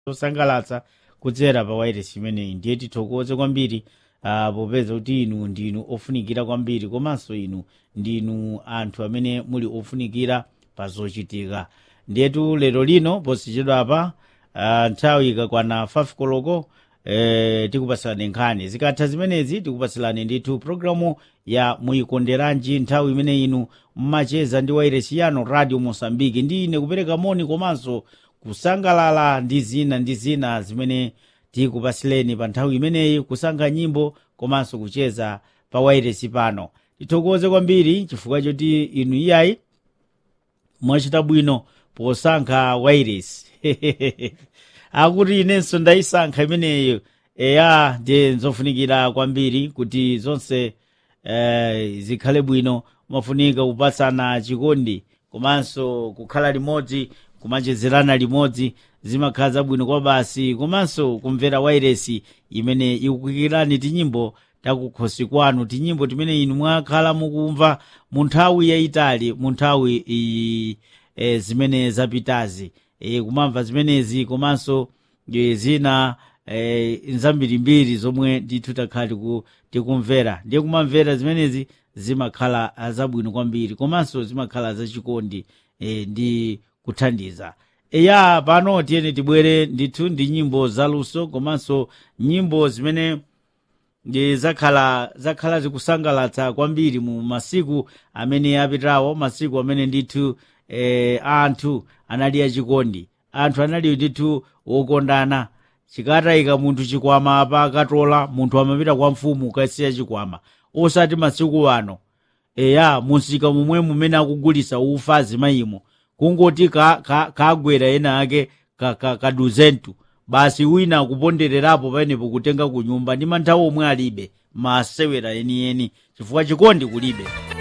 zosangalatsa kudzera pa wairesi imeneyi ndiye tithokoze kwambiri uh, popeza kuti inu ndinu ofunikira kwambiri komanso inu ndinu anthu amene muli ofunikira pa zochitika ndiyetu lero lino posichedwapa uh, nthawi ikakwana 5 koloko eh, tikupatsilani nkhani zikatha zimenezi tikupatsilani ndithu programu ya muyikonderanji nthawi imene inu mmacheza ndi wairesi yano radio mosambiki ndi ine kupereka moni komanso kusangalala ndi zina ndi zina zimene tikupatsileni pa nthawi imeneyi kusankha nyimbo komanso kucheza pa wairesi pano tithokoze kwambiri chifukwa choti inu iyayi mwachita bwino posankha wairesi akuti inenso ndayisankha imeneyo eya ndiye nzofunikira kwambiri kuti zonse eh, zikhale bwino mafunika kupatsana chikondi komanso kukhala limodzi kumachezerana limodzi zimakhala zabwino kwa basi komanso kumvera wairesi imene ikukikirani tinyimbo takukhosi kwanu tinyimbo timene inu mwakhala mukumva mu nthawi yayitali mu nthawi iyi e, zimene zapitazi e, kumamva zimenezi komanso e, zina e, nzambirimbiri zomwe ndithu takhala tiku- tikumvera ndiye kumamvera zimenezi zimakhala zabwino kwambiri komanso zimakhala zachikondi e, ndi kuthandiza eya pano tiyeni tibwere ndithu ndi nyimbo zaluso komanso nyimbo zimene ndi zakhala zakhala zikusangalatsa kwambiri mu masiku amene apitawo masiku amene ndithu eh, anthu anali achikondi anthu anali ndithu wokondana chikatayika munthu chikwama apa akatola munthu amapita kwa mfumu ukasiya chikwama osati masiku ano eya musika momwe mumene akugulisa ufa azimayimo kungoti kagwera ka, ka ena ake kaduzentu ka, ka basi wina akupondererapo paenepo kutenga ku nyumba ndi manthawi omwe alibe masewera enieni chifukwa chikondi kulibe